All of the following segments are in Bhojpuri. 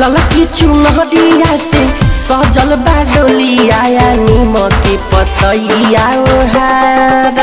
ललकी चुनरिया से सजल बा डोलिया या नीम के पतैया ओहार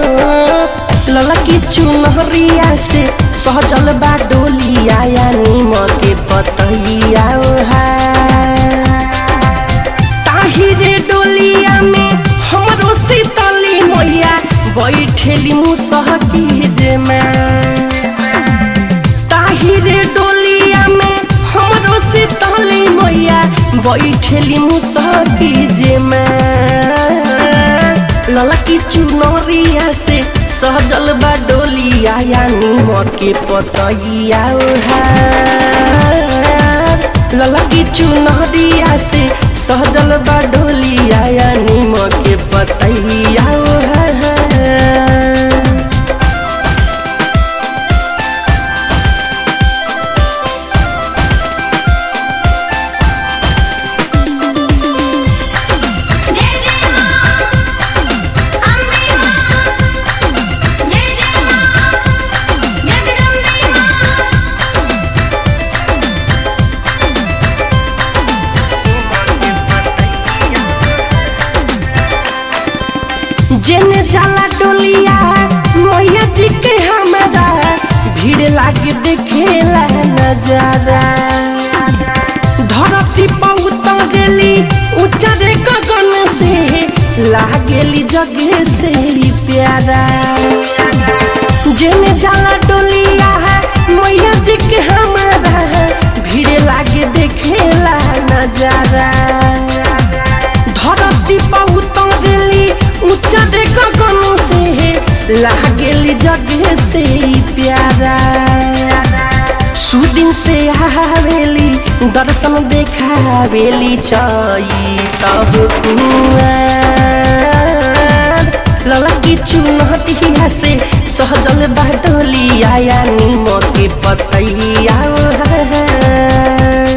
ललकी चुनरिया से सजल बा डोलिया या नीम के पतैया ओहार ताहिरे डोलिया में हमरो सीतली मैया बैठेली मुसहकी जे में ताहिरे डोलिया में हमरो सीतली मैया बैठेली मुसहकी जे में ललकी चुनरिया से सजल बा डोलिया या नीम के पतैया ओहार ललकी चुनरिया से सहजल बा डोलिया या नीम के पतैया ओहार जय जय मां अम्बे मां जय जय मां जगदम्बे मां जेने जाला डोलिया मैया जी के हमारा भीड़ लागे देखेला नजारा धरती पर उतरेली उचरे गगन से लागेली जगे से ही प्यारा जेने जाला डोलिया मैया जी के हमारा भीड़ लागे देखेला नजारा धरती पर उतरेली ऊंचा देख गगन से लागेली जगे से ही प्यारा सुदिन से आवेली दर्शन देखावेली चई तब कुआर ललकी चुनहटिया से सहजल बाडोलिया या नीम के पतैया ओहार।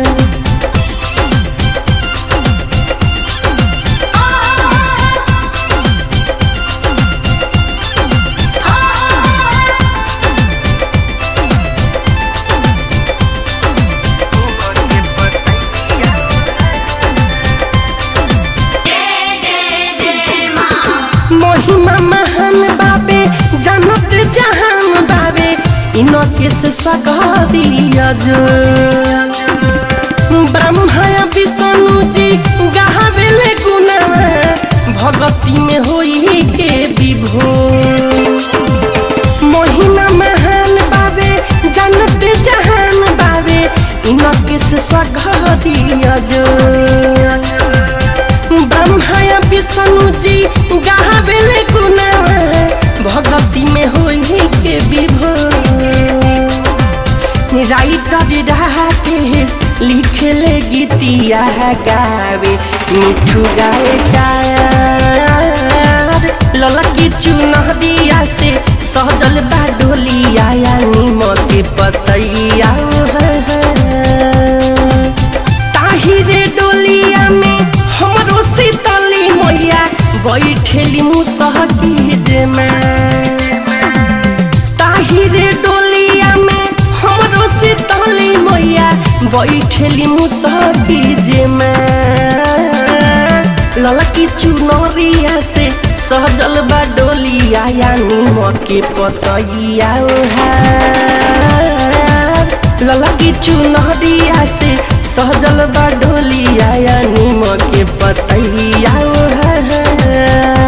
महिमा महान बाबे जानत जहान बाबे इनके से सगरिया जो ब्रह्मा विष्णु जी गावेले गुना भगती में होई के विभो महिमा महान बाबे जानत जहान बाबे इनके से सगरिया जो ब्रह्मा विष्णु जी गावेले गुना भगती में होई के विभो राइटर राकेश लिखले गीतिया गावे मिठू गाए कार ललकी चुनरिया से सहजल बा डोलिया या नीम के पतैया ताहिरे डोलिया में हमरो सीतली मैया बैठेली मुसहकी जे में ताहिरे डोलिया में हमरो सीतली मैया बैठेली मुसहकी जे में ललकी चुनरिया से सहजल बा डोलिया या नीम के पतैया ओहार ललकी चुनरिया से सहजल बा डोलिया या नीम के पतैया ओहार